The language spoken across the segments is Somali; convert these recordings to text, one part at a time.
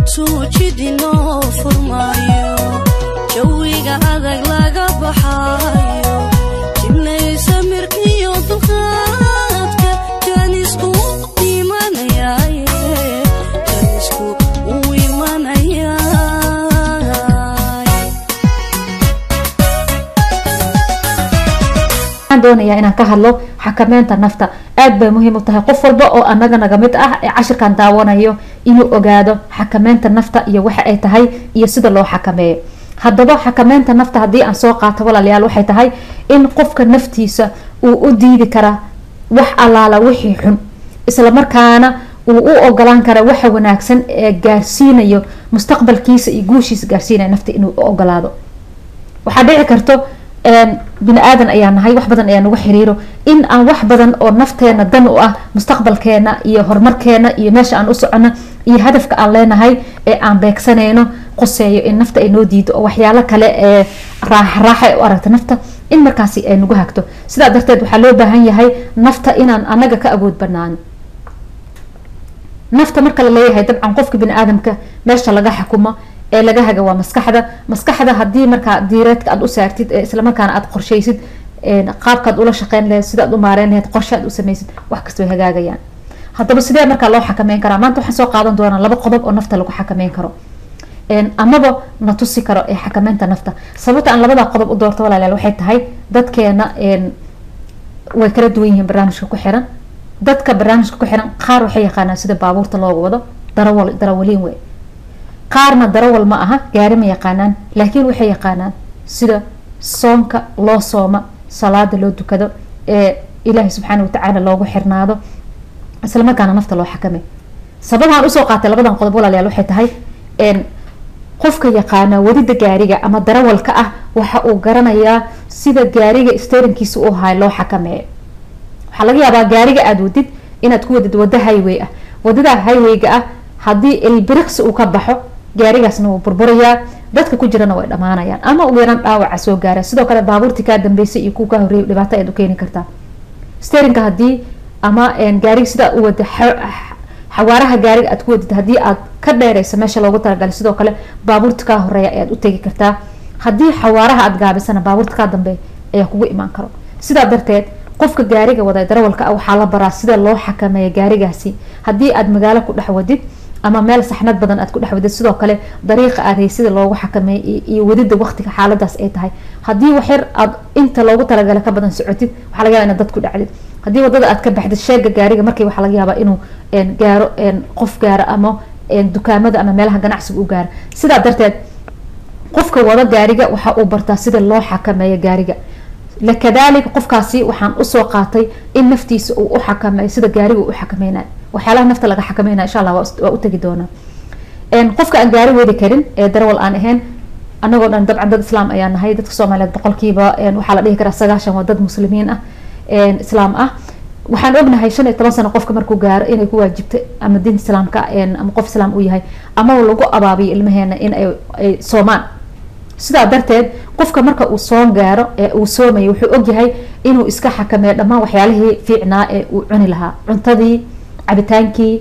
intuu jidinoo furmaayo jawiga adag laga baxaayo jibnaysa mirkiyo dulqaadka jaanisku imanayaaye jaanisku uu imanayaa waxaan doonayaa inaan ka hadlo xakameynta nafta aad bay muhiim u tahay qof walba oo anaga naga mid ah ee cashirkan daawanayo inuu ogaado xakameynta nafta iyo waxa ay tahay iyo sida loo xakameeyo haddaba xakameynta nafta haddii aan soo qaato walaalayaal waxay tahay in qofka naftiisa uu u diidi karaa wax allaala wixii xun isla markaana uu u ogolaan kara waxa wanaagsan ee gaarsiinayo mustaqbalkiisa iyo guushiisa gaarsiinaya nafta inuu u ogolaado waxaa dhici karto bini aadan ayaa nahay wax badan ayaa nagu xiriiro in aan wax badan oo nafteena dan u ah mustaqbalkeena iyo horumarkeena iyo meesha aan u socono iyo hadafka aan leenahay ee aan beegsanayno qoseeyo in nafta ay noo diido oo waxyaalo kale ee raaxa raaxa ay u aragto nafta in markaasi ay nagu hagto sidaa darteed waxaa loo baahan yahay nafta inaan anaga ka awood banaan nafta marka la leeyahay dabcan qofka bini aadamka meesha laga xukumo ee laga haga waa maskaxda maskaxda hadii markaa diireedka aad u saartid ee islamarkaana aad qorshaysid qaabkaad ula shaqeyn laheyd sidaad u maareyn laheyd qorshe aad u samaysid wax kasta way hagaagayaan haddaba sidee markaa loo xakameyn karaa maanta waxaan soo qaadan doonaa laba qodob oo nafta lagu xakameyn karo amaba na tusi karo ee xakameynta nafta sababta aan labadaa qodob u doorto walaalayaal waxay tahay dadkeena way kala duwan yihiin barnaamijka ku xiran dadka barnaamijka ku xiran qaar waxay yaqaanaan sida baabuurta looga wado darawal darawaliin wey qaarna darawal ma aha gaari ma yaqaanaan laakiin waxay yaqaanaan sida soonka loo sooma salaada loo dukado ee ilaahay subxaana watacaala loogu xirnaado isla markaana nafta loo xakamay sababaan usoo qaatay labadan qodob walaalayaal waxay tahay qofka yaqaana wadida gaariga ama darawalka ah waxa uu garanayaa sida gaariga sterinkiisa u ahay loo xakameeyo waxaa laga yaabaa gaariga aada wadid inaad ku wadid wado highway ah wadada highwayga ah haddii ilbiriqsi uu ka baxo gaarigaasna wuu burburayaa dadka ku jirana way dhamaanayaan ama ugu yaraan dhaawaca soo gaara sidoo kale baabuurtii kaa dambeysay iyo kuwa kaa horreeyay dhibaato ayaad u keeni kartaa sterinka haddii ama gaariga sidaa u wada xawaaraha gaariga aad ku wadid haddii aad ka dheereyso meesha loogu talagalay sidoo kale baabuurta kaa horeeya ayaad u tegi kartaa haddii xawaaraha aad gaabisana baabuurta kaa dambe ayaa kugu imaan karo sidaa darteed qofka gaariga wada darawalka ah waxaa la baraa sida loo xakameeya gaarigaasi haddii aad magaalo ku dhex wadid ama meel saxnad badan aad ku dhex wadid sidoo kale dariiqa aad haysida loogu xakameeya iyo wadida waqtiga xaaladaas ay tahay haddii waxyar aad inta loogu talagala ka badan socotid waxaa laga yaba inaad dad ku dhacdid haddii wadada aad ka baxdid sheega gaariga markii waxaa laga yaabaa inuu gaaro qof gaaro ama dukaamada ama meelaha ganacsiga u gaaro sidaa darteed qofka wada gaariga waxa uu bartaa sida loo xakameeyo gaariga lakadalika qofkaasi waxaan usoo qaatay in naftiisa uu u xakameeyo sida gaariga u xakameynayo waxyaalaha nafta laga xakameynaya insha allah waa utegi doonaa qofka aan gaari wadi karin ee darawal aan ahayn anagoo dhan dabcan dad islaam ayaa nahay dadka soomaaliyeed boqolkiiba waxaa la dhihi karaa sagaashan waa dad muslimiin ah islaam ah waxaan ognahay shan iyo toban sano qofka markuu gaaro inay ku waajibtay ama diinta islaamka ama qof islaam uu yahay ama lagu abaabiyo ilmaheena in ay soomaan sidaa darteed qofka marka uu soon gaaro ee uu soomayo wuxuu ogyahay inuu iska xakameeyo dhammaan waxyaalihii fiicnaa ee uu cuni lahaa cuntadii cabitaankii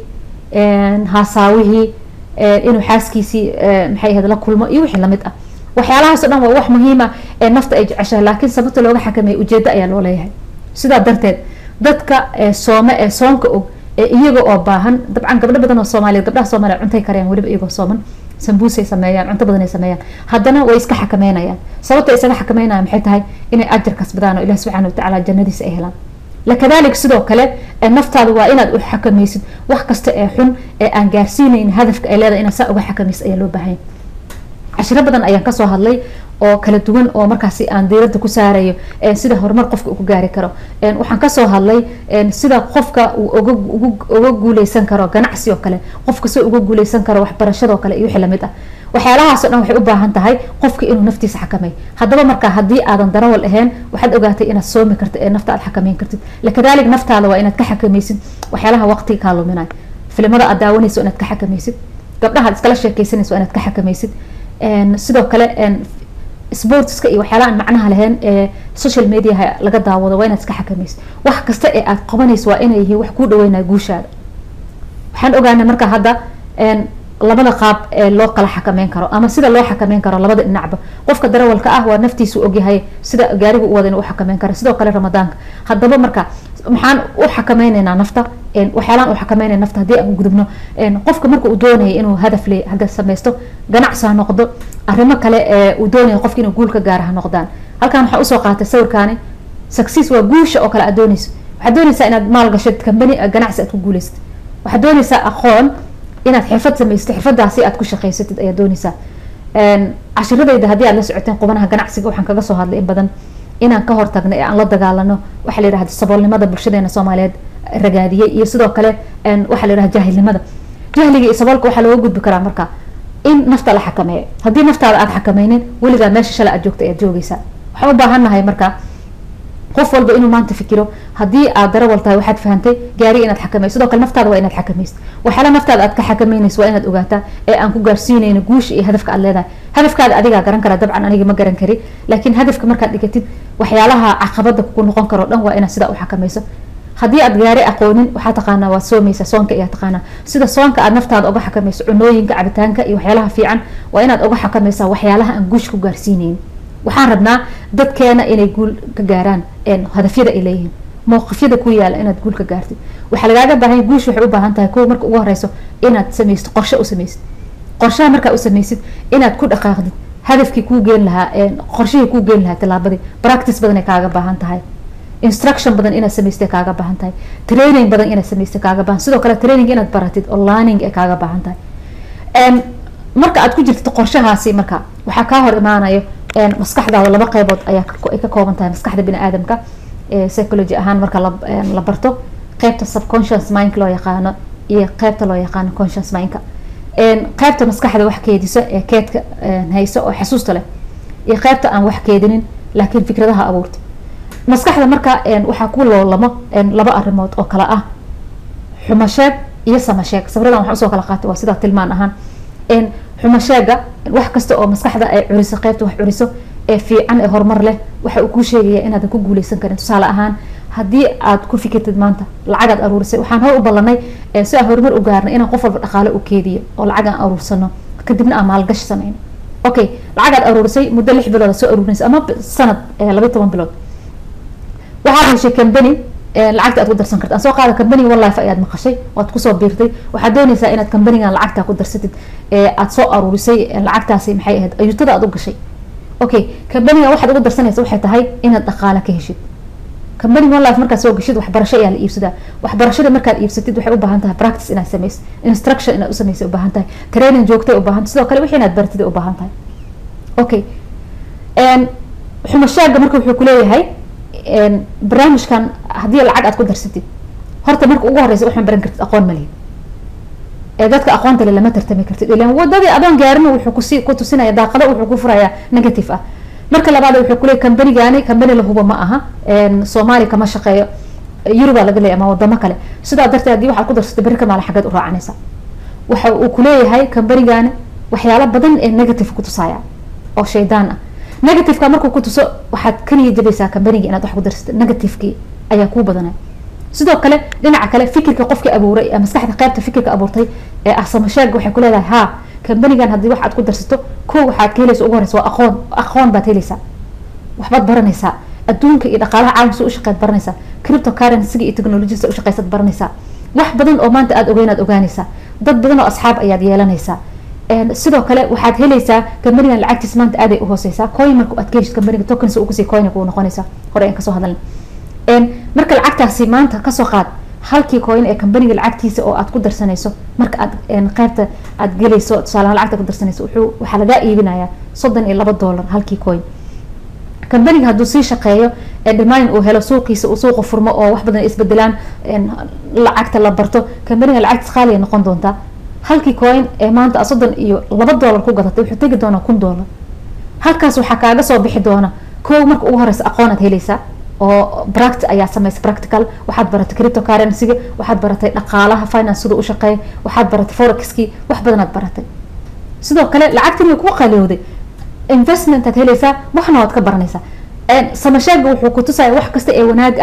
haasaawihii inuu xaaskiisii maxay ahayd la kulmo iyo wixii lamid ah waxyaalahaas o dhan waa wax muhiima ee nafta ay jeceshahay laakiin sababta looga xakameeya ujeeddo ayaa loo leeyahay sidaa darteed dadka soome ee soonka og ee iyaga oo baahan dabcan gabdho badan oo soomaaliyeed gabdhaha soomaliya cuntay karayaan weliba iyagoo sooman sambuusay sameeyaan cunto badan ay sameeyaan haddana way iska xakameynayaan sababta isaga xakameynayaan maxay tahay inay ajar kasbadaan oo ilahi subxana watacaala jannadiisa ay helaan lakadalik sidoo kale naftaada waa inaad u xakameysid wax kasta ee xun ee aan gaarsiinayn hadafka ay leedahay inaad saa uga xakameysid ayaa loo baahanya cashiro badan ayaan kasoo hadlay oo kala duwan oo markaasi aan diirada ku saarayo sida horumar qofka uu ku gaari karo waxaan kasoo hadlay sida qofka uu uga guuleysan karo ganacsi oo kale qofka si uga guuleysan karo waxbarashadoo kale iyo wixii lamid ah waxyaalahaasoo dhan waxay u baahan tahay qofka inuu naftiisa xakameeyo haddaba marka haddii aadan darawal ahayn waxaad ogaatay inaad soomi kartid ee nafta aad xakameyn kartid lakadalik naftaada waa inaad ka xakameysid waxyaalaha waqtiga kaa luminayo filimada aad daawanayso inaad ka xakameysid gabdhaha ad iskala sheekeysanayso inaad ka xakameysid sidoo kale sportska iyo waxyaalaha aan macnaha lahayn ee social mediaha laga daawado waa inaad iska xakameysid wax kasta ee aad qabanayso waa inay yihiin wax kuu dhaweynaya guushaada waxaan ogaanay marka hadda labada qaab ee loo kala xakameyn karo ama sida loo xakameyn karo labada dhinacba qofka darawalka ah waa naftiisu ogyahay sida gaariga u wada inuu u xakameyn karo sidoo kale ramadaanka haddaba marka maxaan u xakameyneynaa nafta waxyaalaan u xakameynaya nafta haddii aan gudubno qofka marka uu doonaya inuu hadaf le hadda sameysto ganacsi ha noqdo arrimo kale ee uu doonaya qofka inuu guul ka gaara ha noqdaan halkan waxaa usoo qaatay sawirkaani success waa guusha oo kale aad dooneyso waxaad dooneysaa inaad maal gashad company ganacsi aad ku guuleysatid waxaad dooneysaa aqoon inaad xirfad samaysatid xirfadaasi aad ku shaqaysatid ayaad dooneysaa cashiradayda haddii aad la socoteen qubanaha ganacsiga waxaan kaga soo hadlay in badan inaan ka hortagno ee aan la dagaalano waxaa la yihahda saboolnimada bulshadeena soomaaliyeed ragaadiyey iyo sidoo kale waxaa la yihahda jaahilnimada jahliga iyo saboolka waxaa looga gudbi karaa marka in nafta la xakameeyo haddii naftaada aad xakameynin weligaa meesha shalay aad joogta ayaad joogeysaa waxaan u baahannahay marka qof walba inuu maanta fikiro haddii aad darawal tahay waxaad fahantay gaari inaad xakameyso sidoo kale naftaada waa inaad xakamaysid waxyaala naftaada aad ka xakameynayso waa inaad ogaataa ee aan ku gaarsiinayno guusha iyo hadafka aad leedahay hadafkaada adigaa garan kara dabcan aniga ma garan kari laakiin hadafka markaad dhigatid waxyaalaha caqabada kugu noqon karo dhan waa inaad sidaa u xakameyso haddii aad gaari aqoonin waxaa taqaanaa waa soomeysa soonka ayaa taqaanaa sida soonka aad naftaada uga xakameyso cunooyinka cabitaanka iyo waxyaalaha fiican waa inaad uga xakameysaa waxyaalaha aan guusha ku gaarsiineyn waxaan rabnaa dadkeena inay guul ka gaaraan hadafyada ay leeyihiin mowqifyada ku yaala inaad guul ka gaartid waxaa lagaaga baahanya guusha waxay u baahan tahay kuwa marka ugu horeyso inaad sameysid qorshe u sameysid qorshaha markaa u sameysid inaad ku dhaqaaqdid hadafkii kuu geen lahaa qorshihii kuu geen lahaa tilaabadii practice badan ay kaaga baahan tahay instruction badan inaad samaystay kaaga baahan tahay training badan inaad samaystay kaaga baahan sidoo kale training inaad baratid oo learning ay kaaga baahan tahay marka aad ku jirtid qorshahaasi marka waxaa kaa hor imaanayo maskaxdaada laba qeybood ayaa ay ka kooban tahay maskaxda bini aadamka psychology ahaan marka la barto qeybta subconscious mind loo yaqaano iyo qeybta loo yaqaano conscious mindka qeybta maskaxda wax keediso ee keedka hayso oo xasuusta leh iyo qeybta aan wax keedinin laakiin fikradaha abuurta maskaxda marka waxaa ku loolamo laba arrimood oo kale ah xumasheeg iyo samasheeg sawiradan waxaan usoo kala qaatay waa sidaa tilmaan ahaan xumasheega wax kasta oo maskaxda ay curiso qeybta wax curiso ee fiican ee horumar leh waxa uu kuu sheegaya inaadan ku guuleysan karin tusaale ahaan haddii aad ku fikirtid maanta lacagaad aruurisay waxaan hor u ballanay si aan horumar u gaarnay inaan qof walba dhaqaale u keediyo oo lacag aan aruursano kadibna aan maalgashi sameyno okay lacagaad aruurisay muddo lix bilood soo aruurinaysa ama sanad labayi toban bilood waxaad heshay company lacagta aad ku darsan karta aan soo qaada companiga one life ayaad maqashay waad kusoo biirtay waxaad dooneysaa inaad companigan lacagtaa ku darsatid aad soo aruurisay lacagtaasi maxay ahayd ayuutada aad u gashay okay companigan waxaad ugu darsanaysa waxay tahay inaad dhaqaale ka heshid companiga one life markaad soo gashid waxbarasho ayaa la iibsadaa waxbarashada markaad iibsatid waxay u baahan tahay practice inaad sameysid instruction inaad u sameysay u baahan tahay training joogtay u baahan tahay sidoo kale wixii inaad baratid u baahan tahay okay xumashaaga marka wuxuu kuleeyahay barnaamijkan haddii lacag aad ku darsatid horta marka ugu horeysa waxaan baran kartid aqoon malihi ee dadka aqoonta le lama tartami kartid ilan wadadii adoon gaarina wuxuu kusi ku tusinaya daaqado wuxuu ku furayaa negative ah marka labaad wuxuu kuleeyay combanigani combani lahuba ma aha soomaali kama shaqeeyo yuruba laga leeya ama wadamo kale sidaa darteed haddii waxaad ku darsatay berri ka maala xaggeed u raacanaysa waxa uu kuleeyahay combanigani waxyaalo badan ee negative ku tusaya oo shaydaan ah negativeka markuu ku tuso waxaad kaliya jabaysaa combanigi inaad wax ku darsatid negativekii ayaa kuu badanay sidoo kale dhinaca kale fikirka qofkii abuuray ee maskaxda qeybta fikirka abuurtay ee ah samasheega waxay ku leedahay ha combanigan haddii wax aad ku darsato ko waxaad ka helaysa ugu horeysa waa aqoon aqoon baad helaysaa waxbaad baranaysaa adduunka iyo dhaqaalaha caalamka u shaqeyd baranaysaa cripto currencyga iyo technologiesa u shaqeysad baranaysaa wax badan oo maanta aada ogeynaad ogaanaysaa dad badan oo asxaab ayaad yeelanaysaa sidoo kale waxaad helaysaa combanigan lacagtiis maanta aaday uhooseysaa coin marka aad ka heshid combaniga tokens uu kusii coin kuu noqonaysaa hore aan kasoo hadalna marka lacagtaasi maanta kasoo qaad halkii coin ee combaniga lacagtiisa oo aad ku darsanayso marka aad qeybta aad gelayso tusaalaha lacagta ku darsanayso wuxuu waxaa lagaa iibinayaa soddon iyo laba dollar halkii coin combaniga hadduu sii shaqeeyo dhimaan uu helo suuqiisa uu suuqa furmo oo wax badan isbedelaan lacagta la barto combaniga lacagtiis qaaliya noqon doontaa halkii coin ee maanta soddon iyo laba dollar ku gadatay wuxuu tegi doonaa kun dollar halkaas waxaa kaaga soo bixi doona kow marka ugu horeysa aqoon aad helaysaa oo bract ayaa sameysay practical waxaad baratay cripto currencyga waxaad baratay dhaqaalaha finance sida u shaqeeya waxaad baratay forexkii wax badanaad baratay sidoo kale lacagtin way ku qaliyowday investment aad helaysaa waxna waad ka baranaysaa samasheega wuxuu ku tusaya wax kasta ee wanaag ah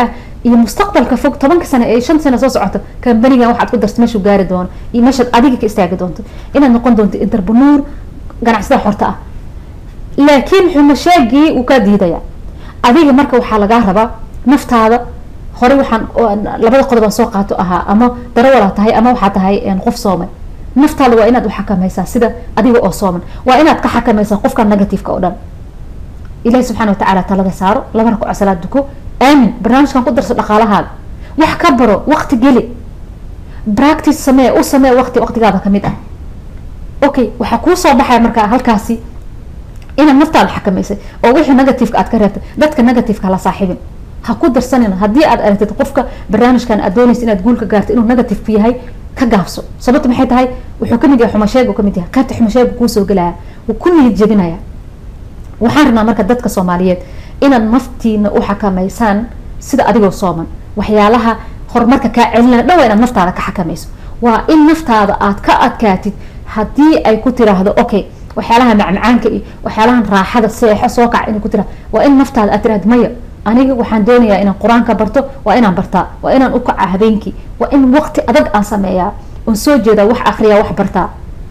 iyo mustaqbalka fog tobanka sano ee shan sano soo socoto kambanigan waxaad ku darto meeshuu gaari doono iyo meeshaad adiga ka istaagi doonto inaad noqon doonto interprenuur ganacsada xorta ah laakiin xumasheegii wuu kaa diidaya adiga marka waxaa lagaa rabaa naftaada horey waxaan labada qodob aan soo qaato ahaa ama darawalaa tahay ama waxaa tahay qof soomay naftaada waa inaad uxakamaysaa sida adiga oo sooman waa inaad ka xakamaysaa qofka negativeka oo dhan ilahi subxana watacaala talada saaro laba rakaco salaad duko aamin barnaamijkan ku darso dhaqaalahaaga wax ka baro waqti geli practice samee u samee waqti waqtigaada kamid ah okay waxaa kuu soo baxaya markaa halkaasi inaad naftaada xakamaysay oo wixii negativeka aad ka reebtay dadka negativeka hala saaxiibin ha ku darsanina haddii aad aragtid qofka barnaamijkan aad doonaysa inaad guulka gaarto inuu negative yahay ka gaabso sababta maxay tahay wuxuu kamid yahay xumasheeg kamid yahay qaybta xumasheega kuusoo gelaya wuu ku niyad jebinaya waxaan rabnaa marka dadka soomaaliyeed inaad naftiina u xakamaysaan sida adigoo sooman waxyaalaha horumarka kaa celinaya dhan waa inaad naftaada ka xakamayso waa in naftaada aad ka adkaatid haddii ay ku tiraahdo okay waxyaalaha macmacaanka iyo waxyaalahan raaxada seexo soo kaca inay ku tiraahdo waa in naftaada aad tiraahdo maya aniga waxaan doonayaa inaan qur-aanka barto waa inaan bartaa waa inaan u kaca habeenkii waa in waqti adag aan sameeyaa oon soo jeedaa wax akriyaa wax bartaa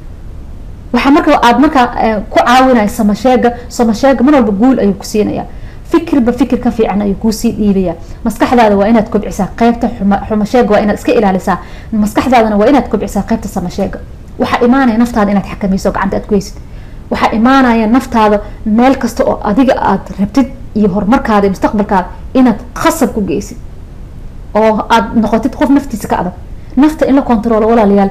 waxaa marka aad markaa ku caawinaya samasheega samasheega mar walba guul ayuu ku siinaya fikirba fikir ka fiican ayuu kuusii dhiibaya maskaxdaada waa inaad kobcisaa qeybta xumasheega waa inaad iska ilaalisaa maskaxdaadana waa inaad kobcisaa qeybta samasheega waxaa imaanaya naftaada inaad xakamayso gacanta aad ku heysid waxaa imaanaya naftaada meel kasta oo adiga aad rabtid iyo horumarkaada iyo mustaqbalkaada inaad khasab ku geysid oo aad noqotid qof naftiisa ka adag nafta in la controlo walaalayaal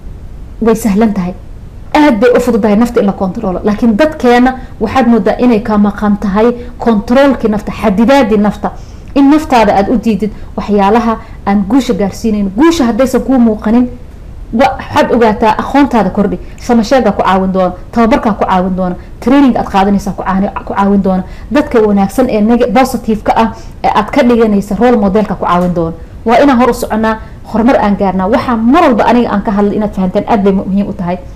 way sahlan tahay aad bay u fududahay nafta in la controlo laakiin dadkeena waxaad moodaa inay ka maqan tahay controolkii nafta xadidaadii nafta in naftaada aada u diidid waxyaalaha aan guusha gaarsiinayn guusha haddaysan kuu muuqanin waxaad ogaataa aqoontaada kordhi samasheegaa ku caawin doona tababarkaa ku caawin doona training aad qaadanaysaa ku caawin doona dadka wanaagsan ee positive-ka ah ee aad ka dhiganaysa role modelka ku caawin doona waa inaan hor u soconaa horumar aan gaarnaa waxaa mar walba aniga aan ka hadlay inaad fahanteen aad bay muhiim u tahay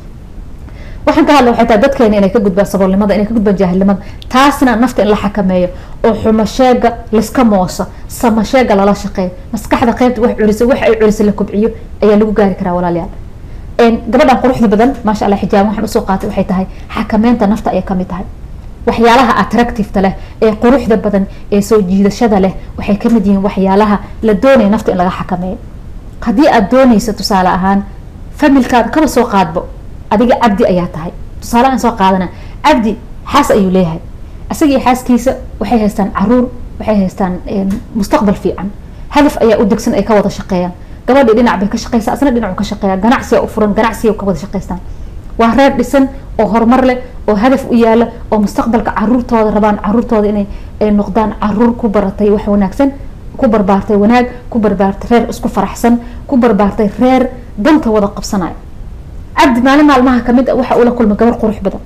waxaan ka hadla waxay tahay dadkeena inay ka gudbaan saboolnimada inay ka gudbaan jaahilnimada taasna nafta in la xakameeyo oo xumasheega laiska mooso samasheega lala shaqeeyo maskaxda qeybta wax culisa wax ay culisa la kobciyo ayaa lagu gaari karaa walaalayaal gabadhan quruxda badan maasha allah xijaab waxaan usoo qaatay waxay tahay xakameynta nafta ayay kamid tahay waxyaalaha attractiveta leh ee quruxda badan ee soo jiidashada leh waxay kamid yihiin waxyaalaha la doonaya nafta in laga xakameeyo haddii aad doonaysa tusaale ahaan familkaada kaba soo qaadbo adiga cabdi ayaa tahay tusaale aan soo qaadana cabdi xaas ayuu leeyahay isaga iyo xaaskiisa waxay haystaan caruur waxay haystaan mustaqbal fiican hadaf ayaa u degsan ay ka wada shaqeeyaan gabadhii dhinac bay ka shaqeysaa asna dhinacu ka shaqeeya ganacsiga u furan ganacsiga ka wada shaqeystaan waa reer dhisan oo horumar leh oo hadaf u yaala oo mustaqbalka caruurtooda rabaan caruurtooda inay noqdaan caruur ku baratay wax wanaagsan ku barbaartay wanaag ku barbaartay reer isku faraxsan ku barbaartay reer danta wada qabsanaya cabdi maalin maalmaha kamid a waxa ula kulmay gabar qurux badan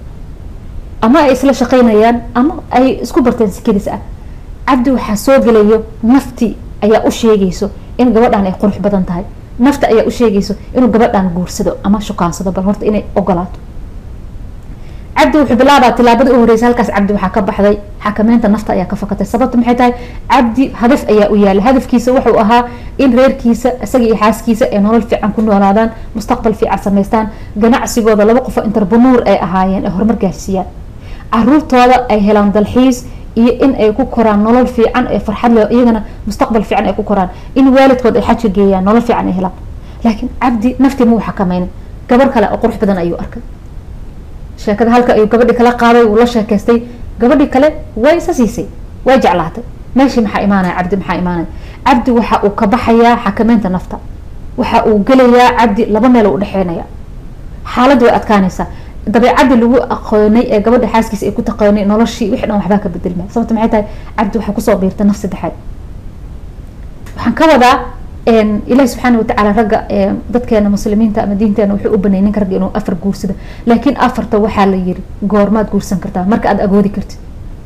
ama ay isla shaqeynayaan ama ay isku barteen sikadiis ah cabdi waxaa soo gelayo nafti ayaa u sheegayso in gabadhan ay qurux badan tahay nafta ayaa u sheegayso inuu gabadhan guursado ama shukaansado bal horta inay ogolaato cabdi wuxuu bilaabaa tilaabadii u horeysa halkaas cabdi waxaa ka baxday xakameynta nafta ayaa ka fakatay sababta maxay tahay cabdi hadaf ayaa u yaala hadafkiisa wuxuu ahaa in reerkiisa isaga iyo xaaskiisa ay nolol fiican ku noolaadaan mustaqbal fiican samaystaan ganacsigooda laba qofo interprenuur ay ahaayeen ay horumar gaarsiiyaan caruurtooda ay helaan dalxiis iyo in ay ku koraan nolol fiican ee farxad leh iyagana mustaqbal fiican ay ku koraan in waalidkood ay xajka geeyaan nolol fiican ay helaan laakiin cabdi naftii muu xakameyn gabar kale oo qurux badan ayuu arkay sheekada halka ayuu gabadhii kala qaaday wuu la sheekaystay gabadhii kale way isa siisay way jeclaatay meeshii maxaa imaanaya cabdi maxaa imaanaya cabdi waxa uu ka baxayaa xakameynta nafta waxa uu gelayaa cabdi laba meel u dhexeynaya xaaladda way adkaanaysaa dabeecadii lagu aqoonay ee gabadha xaaskiisa ay ku taqoonay noloshii wixii dhan waxbaa ka bedelmaya sababta maxay tahay cabdi waxaa kusoo biirtay naf saddexaad waxaan ka wadaa ilahi subxaana watacaala ragga dadkeena muslimiinta ama diinteena wuxuu u baneeyay ninka ragga inuu afar guursado laakiin afarta waxaa la yiri goormaad guursan kartaa marka aad agoodi kartid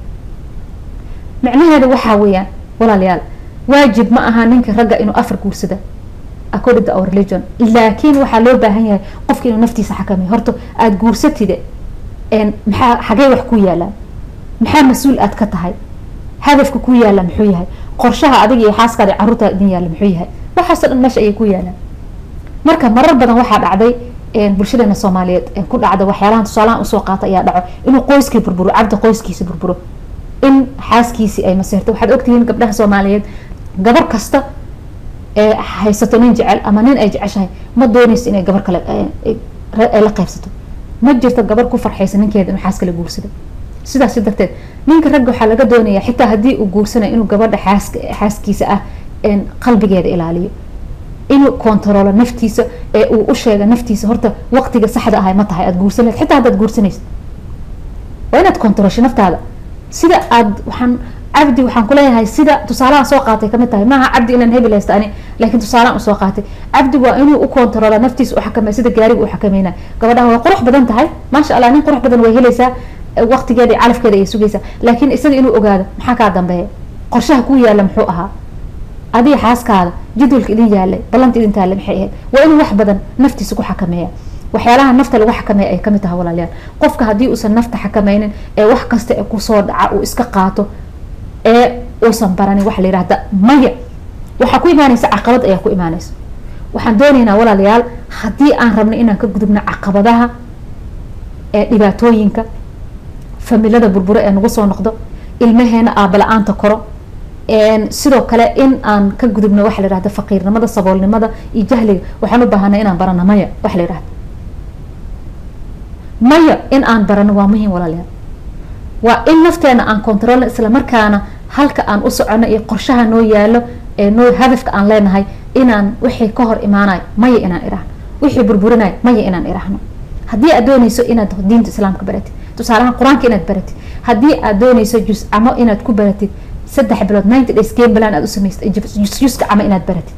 micnaheeda waxaa weeyaan walaalayaal waajib ma aha ninka ragga inuu afar guursada according to our religion laakiin waxaa loo baahan yahay qofka inuu naftiisa xakameeyo horta aada guursatide maxaa xagee wax ku yaalaan maxaa mas-uul aad ka tahay hadafka ku yaala muxuu yahay qorshaha adiga iyo xaaskaada caruurtaada idin yaala muxuu yahay waxaasoo dhan meesha ayay ku yaalaan marka marar badan waxaa dhacday bulshadeena soomaaliyeed ku dhacda waxyaalahan tusaalahan usoo qaata ayaa dhaco inuu qoyskii burburo cabdi qoyskiisa burburo in xaaskiisii ay maseerto waxaad ogtihiin gabdhaha soomaaliyeed gabar kasta ee haysato nin jecel ama nin ay jeceshahay ma dooneyso inay gabar kale ay la qaybsato ma jirto gabar ku farxaysa ninkeeda inuu xaas kale guursado sidaas darteed ninka ragga waxaa laga doonaya xitaa haddii uu guursanayo inuu gabadha xaaska xaaskiisa ah qalbigeeda ilaaliyo inuu kontaroolo naftiisa ee uu u sheega naftiisa horta waqtiga saxda ahay ma tahay aad guursan xitaa haddaad guursanaysa waa inaad kontaroosho naftaada sida aad waxaan cabdi waxaan kuleeyahay sida tusaalaha soo qaatay kamid tahay maaha cabdi inaan hebel haysta ani laakiin tusaalahan usoo qaatay cabdi waa inuu u kontaroola naftiisa u xakamay sida gaariga u xakameynay gabadhaha way qurux badan tahay maasha allah nin qurux badan way helaysaa waqtigeeda iyo calafkeeda ayay sugaysaa laakiin isaga inuu ogaado maxaa kaa dambeeya qorshaha ku yaala muxuu ahaa adiga xaaskaada jadwalka idin yaalay ballanta idin taale maxay ahayd waa inuu wax badan naftiisa ku xakameeya waxyaalaha nafta lagu xakameeya ay kamid tahay walaalayaal qofka haddii uusan nafta xakameynin ee wax kasta ee kusoo dhaca uu iska qaato ee uusan baranin waxa la yihahda maya waxaa ku imaanaysa caqabad ayaa ku imaanaysa waxaan doonaynaa walaalayaal haddii aan rabno inaan ka gudubno caqabadaha ee dhibaatooyinka familada burburo ee nagu soo noqdo ilmaheena aabala-aanta koro sidoo kale in aan ka gudubno waxa la yihahda faqiirnimada saboolnimada iyo jahliga waxaan u baahanay inaan barano maya waxa la yihahda maya in aan barano waa muhiim walaalayaal waa in nafteena aan controlno isla markaana halka aan u socono iyo qorshaha noo yaalo ee noo hadafka aan leenahay inaan wixii ka hor imaanayo maya inaan irahno wixii burburinayo maya inaan irahno haddii aad dooneyso inaad diinta islaamka baratid tusaalahaan qur-aanka inaad baratid haddii aad dooneyso jus-camo inaad ku baratid saddex bilood ninety days game plan aad u samaysay jus-juska camo inaad baratid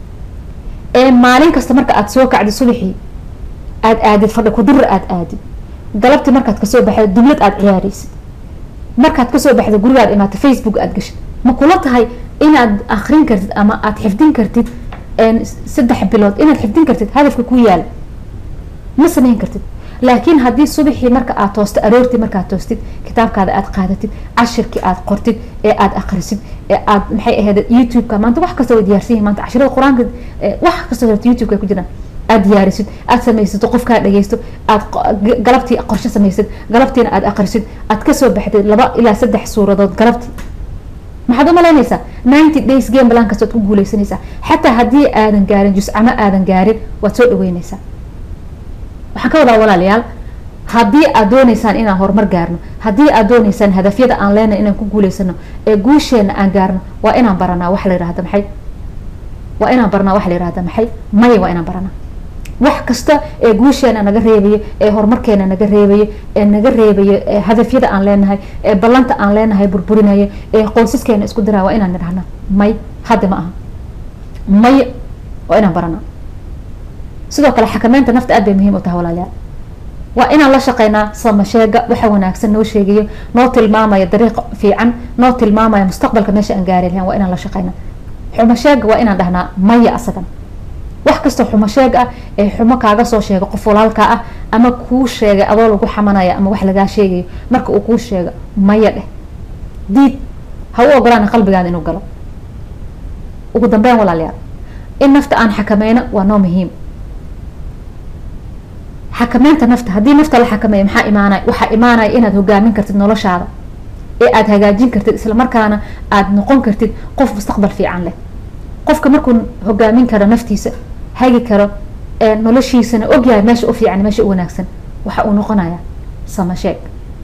ee maalin kasta marka aad soo kacdid subaxii aad aadid fadhi kudurra aad aadid galabtii markaad kasoo baxda dublad aad ciyaareysid markaad kasoo baxda gurigaad imaata facebook aad gashid ma kula tahay inaad akrin kartid ama aad xifdin kartid saddex bilood inaad xifdin kartid hadafka ku yaala ma sameyn kartid laakiin haddii subaxii marka aad toosto aroortii markaad toostid kitaabkaada aad qaadatid cashirkii aad qortid ee aad akrisid ee aad maxay ahayd youtube-ka maanta wax kasta way diyaarsan yihin maanta cashirada qur-aanka wax kasta horta youtube-ka ku jiraan aad diyaarisid aad samaysato qofkaa dhageysto aad galabtii qorshe samaysid galabtiina aad akrisid aad kasoo baxdid laba ilaa saddex suuradood galabtii maxaad u malaynaysaa ninety days game balan kasta waad ku guuleysanaysaa xataa haddii aadan gaarin juscamo aadan gaarin waad soo dhaweyneysaa waxaan ka wadaa walaalayaal haddii aad dooneysaan inaan horumar gaarno haddii aad dooneysaan hadafyada aan leenahay inaan ku guuleysano ee guusheena aan gaarno waa inaan baranaa waxa la yihahda maxay waa inaan baranaa waxa la yihahda maxay maya waa inaan baranaa wax kasta ee guusheena naga reebayo ee horumarkeena naga reebayo ee naga reebayo ee hadafyada aan leenahay ee ballanta aan leenahay burburinayo ee qoysaskeena isku diraa waa inaan nidhahna may hadda ma aha maya waa inaan baranaa sidoo kale xakameynta nafta aad bay muhiim u tahay walaalayaal waa inaan la shaqeynaa samasheega waxa wanaagsan noo sheegayo noo tilmaamaya dariiq fiican noo tilmaamaya mustaqbalka meesha aan gaari lahayn waa inaan la shaqeynaa xumasheega waa inaan dhahnaa maya asagan wax kastoo xumo sheeg ah ee xumo kaaga soo sheega qof walaalka ah ama kuu sheegay adoo lagu xamanaya ama wax lagaa sheegayo marka uu kuu sheega maya dheh diid ha u ogolaan qalbigaada inuu galo ugu dambeyn walaalayaal in nafta aan xakameyno waa noo muhiim xakameynta nafta haddii nafta la xakameeyo maxaa imaanaya waxaa imaanaya inaad hogaamin kartid noloshaada ee aada hagaajin kartid islamarkaana aada noqon kartid qof mustaqbal fiican leh qofka markuu hogaamin karo naftiisa hagi karo noloshiisana ogyahay meesha u fiican meesha u wanaagsan waxa uu noqonayaa samasheeg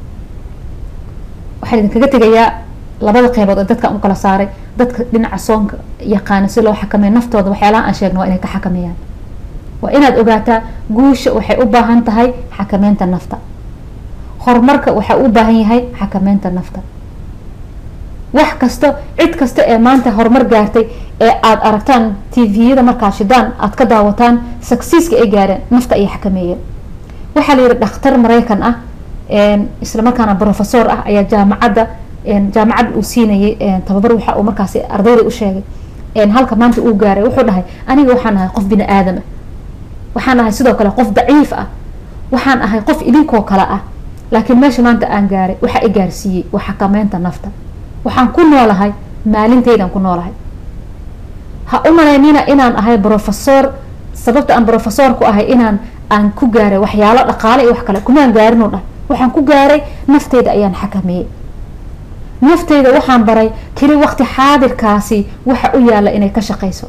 waxaan idinkaga tegayaa labada qeybood oo dadkaan u kala saaray dadka dhinaca soonka yaqaana si loo xakameeyo naftooda waxyaalaha aan sheegno waa inay ka xakameeyaan waa inaad ogaataa guusha waxay u baahan tahay xakameynta nafta horumarka waxaa u baahan yahay xakameynta nafta wax kasta cid kasta ee maanta horumar gaartay ee aada aragtaan tviyada markaa shidaan aada ka daawataan successka ay gaareen nafta ayay xakameeyeen waxaa la yihi dhakhtar maraykan ah isla markaana professor ah ayaa jaamacadda jaamacad uu siinayay tababar waxa uu markaasi ardayda u sheegay halka maanta uu gaaray wuxuu dhahay aniga waxaan ahay qof bini aadam ah waxaan ahay sidoo kale qof daciif ah waxaan ahay qof idinkoo kale ah laakiin meesha maanta aan gaaray waxa i gaarsiiyey waa xakameynta nafta waxaan ku noolahay maalintaydan ku noolahay ha u malaynina inaan ahay brofesor sababta aan brofesor ku ahay inaan aan ku gaaray waxyaalo dhaqaale iyo wax kale kumaan gaarin oo dhan waxaan ku gaaray nafteyda ayaan xakameeyey nafteyda waxaan baray keli waqti xaadirkaasi waxa u yaala inay ka shaqeyso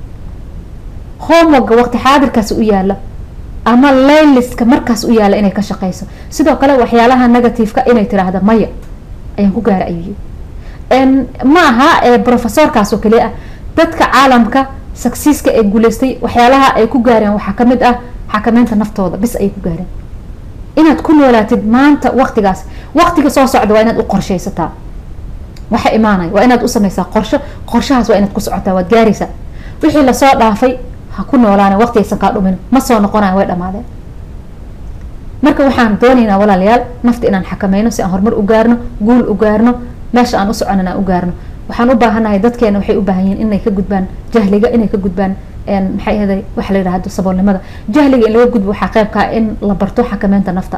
homeworka waqti xaadirkaasi u yaala ama layliska markaas u yaala inay ka shaqeyso sidoo kale waxyaalaha negativeka inay tiraahda maya ayaan ku gaaray ayuu yii ma aha brofesorkaas oo keliya ah dadka caalamka successka ee guuleystay waxyaalaha ay ku gaareen waxaa kamid ah xakameynta naftooda bis ayay ku gaareen inaad ku noolaatid maanta waqtigaas waqtiga soo socda waa inaad u qorsheysataa waxa imaanaya waa inaad u sameysaa qorsho qorshahaas waa inaad ku socotaa waad gaaraysaa wixii lasoo dhaafay ha ku noolaana waqti aysan kaa dhumin ma soo noqonaya way dhamaadeen marka waxaan doonaynaa walaalayaal nafta inaan xakameyno si aan horumar u gaarno guul u gaarno meesha aan u soconan aan u gaarno waxaan u baahanahay dadkeena waxay u baahan yihiin inay ka gudbaan jahliga inay ka gudbaan maxay ahaday waxa la yidhahdo saboolnimada jahliga in laga gudbo waxaa qeybkaa in la barto xakameynta nafta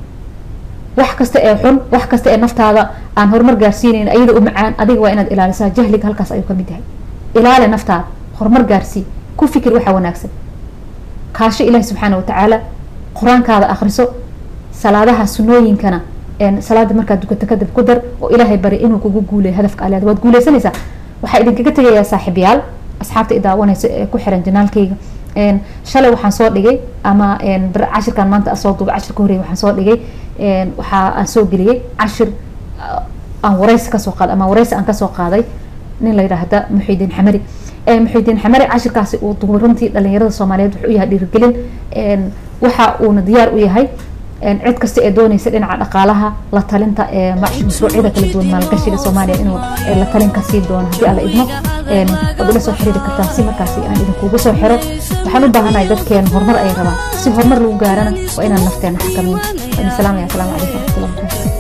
wax kasta ee xun wax kasta ee naftaada aan horumar gaarsiinayn ayada u macaan adiga waa inaad ilaalisaa jahliga halkaas ayuu kamid yahay ilaali naftaada horumar gaarsii ku fikir waxa wanaagsan kaasho ilaahi subxaana watacaala qur-aankaada akriso salaadaha sunooyinkana salaada markaad dukato kadib ku dar oo ilaahay bari inuu kugu guuleyo hadafka aleed waad guuleysanaysaa waxaa idinkaga tegayaa saaxiibyaal asxaabta idaawanaysa ee ku xiran janaalkayga shalay waxaan soo dhigay ama cashirkan maanta soo duubay cashirka horey waxaan soo dhigay waxaa aan soo geliyey cashir aan wareysi kasoo qaaday ama wareysi aan kasoo qaaday nin la yidhaahda muxidiin xamari muxidiin xamari cashirkaasi uu duubay runtii dhalinyarada soomaaliyeed wuxuu yahay dhiirigelin waxa uuna diyaar u yahay cid kasta ee dooneysa dhinaca dhaqaalaha la talinta ee mashruucyada kala duwan maalgashiga soomaaliya inuu la talin ka sii doono haddii alla idmo waad ila soo xiriiri kartaan si markaasi aan idinkugu soo xiro waxaan u baahanahay dadkeena horumar ay rabaan si horumar lagu gaarana waa inaan nafteena xakameyn waa idin salaamaya asalaamu calaykum waraxmatullahi wabarakatu